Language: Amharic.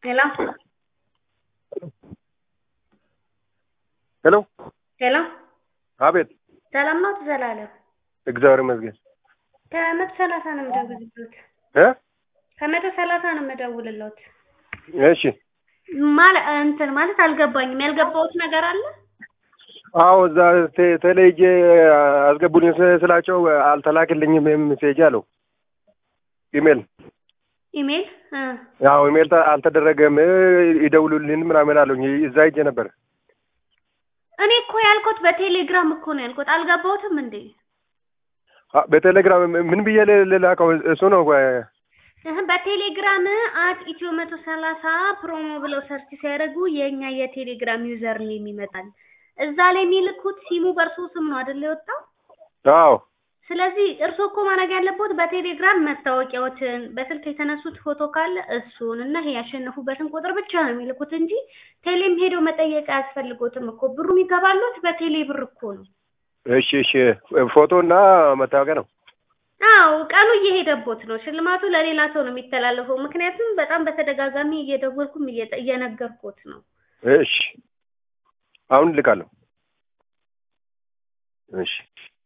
ሄሎ ሄሎ ሄሎ አቤት። ሰላም ነው ዘላለም? እግዚአብሔር ይመስገን። ከመቶ ሰላሳ ነው የምደውልልዎት። እ ከመቶ ሰላሳ ነው የምደውልልዎት። እሺ ማለ እንትን ማለት አልገባኝም። ያልገባሁት ነገር አለ? አዎ እዛ ቴ- ተለይጄ አስገቡልኝ ስ- ስላቸው አልተላክልኝም ሜሴጅ አለው ኢሜል ኢሜል እ ያው ኢሜል ተ- አልተደረገም ይደውሉልን ምናምን አለኝ እዛ ሂጄ ነበር እኔ እኮ ያልኩት በቴሌግራም እኮ ነው ያልኩት። አልገባሁትም እንዴ? አ- በቴሌግራም ምን ብዬ ል- ልላከው እሱ ነው እ፣ እህ በቴሌግራም አት ኢትዮ መቶ ሰላሳ ፕሮሞ ብለው ሰርች ሲያደርጉ የእኛ የቴሌግራም ዩዘር ኔም ይመጣል። እዛ ላይ የሚልኩት ሲሙ በእርሶ ስም ነው አይደል የወጣው? አዎ ስለዚህ እርሶ እኮ ማድረግ ያለቦት በቴሌግራም መታወቂያዎትን በስልክ የተነሱት ፎቶ ካለ እሱን እና ይሄ ያሸነፉበትን ቁጥር ብቻ ነው የሚልኩት እንጂ ቴሌም ሄደው መጠየቅ አያስፈልጎትም እኮ ብሩ የሚገባሉት በቴሌ ብር እኮ ነው። እሺ እሺ ፎቶ እና መታወቂያ ነው አዎ ቀኑ እየሄደቦት ነው። ሽልማቱ ለሌላ ሰው ነው የሚተላለፈው። ምክንያቱም በጣም በተደጋጋሚ እየደወልኩም እየጠ- እየነገርኩት ነው። እሺ አሁን ልካለሁ እሺ